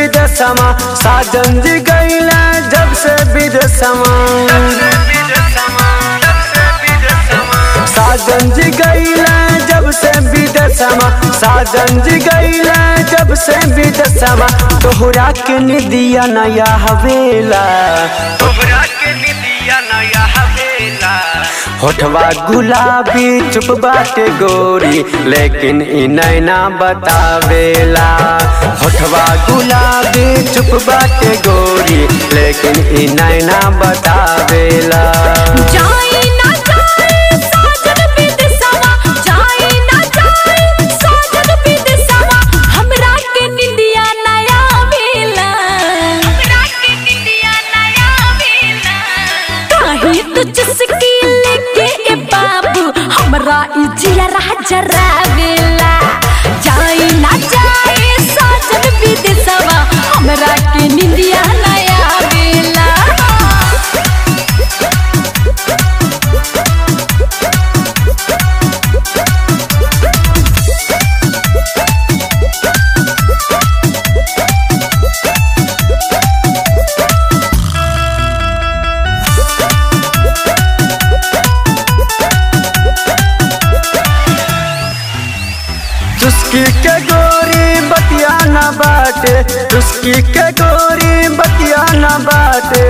विदेशमा साजन जी गईला जब से विदेशमा साजन जी गईला जब से विदेशमा साजन जी गईला जब से विदेशमा तोहरा के निदिया नया हवेला तोहरा के निदिया नया हवेला होठवा गुलाबी चुप बाटे गोरी लेकिन इ नैना बतावेला होठवा गुलाबी चुप बाटे गोरी लेकिन इ नैना बतावेला जाई ना जाई साजन विदेशवा जाई ना जाई साजन विदेशवा हमरा के निंदिया नया वेला हमरा के निंदिया नया वेला काहे तो चुस्की लेके ए बाबू हमरा ई जिया जरा वेला जाई ना जाई साजन विदेशवा हमरा के निंदिया नया वेला चुस्की के गोरी बतिया न बाटे चुस्की के गोरी बतिया न बाटे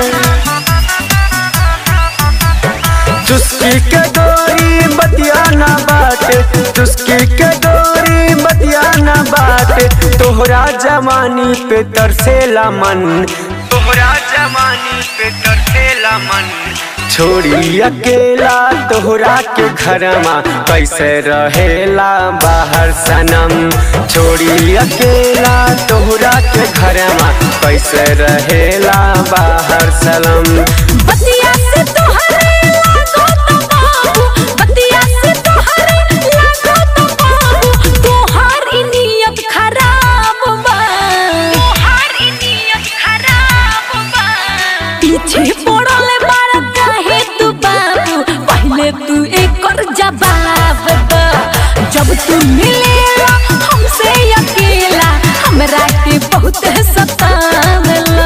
चुस्की के गोरी बतिया न बाटे चुस्की के गोरी बतिया न बाटे तोहरा जवानी पे तरसेला मन तोहरा जवानी पे तरसेला मन छोड़ी अकेला तोहरा के घरमा कैसे रहेला बाहर सनम छोड़ी अकेला तोहरा के घरमा कैसे रहेला बाहर सनम बतिया से तोहरे लागो तो बाबू बतिया से तोहरे लागो तो बाबू तोहार ई नियत खराब बा तोहार ई नियत खराब बा पीछे पड़ल बार काहे तू बाबू पहले तू एकर जवाब द जब तू मिलेला हमसे अकेला हमरा के बहुत सतावला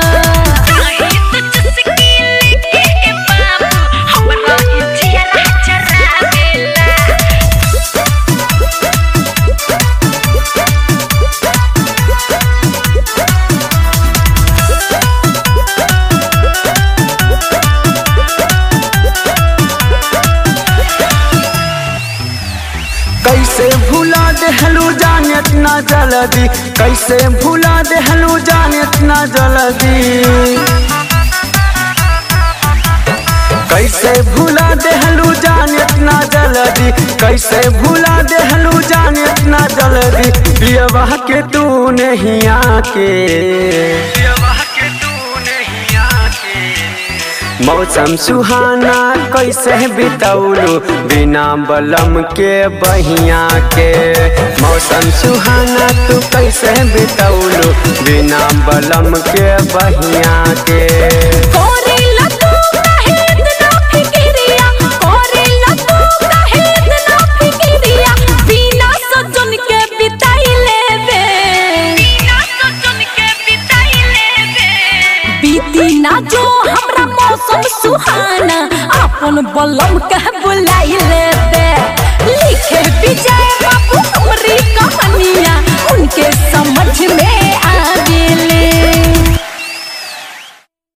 कैसे भूला देहलू जाने ना जल्दी कैसे भूला देहलू जाने ना जल्दी कैसे भूला देहलू जाने ना जल्दी कैसे भूला देहलू जाने ना जल्दी पियवा के तू नहीं आके देवा के तू नहीं आके मौसम सुहाना कैसे बितौलू बिना बलम के बहिया के मौसम सुहाना तू कैसे बितौलू बिना बलम के बहिया के कोरेला तू काहे इतना फिकिरिया कोरेला तू काहे इतना फिकिरिया बिना सजन के बिताई लेबे बिना सजन के बिताई लेबे बीती ना जो हमरा मौसम सुहाना अपन बलम के बुलाई लेबे लिखे बिजा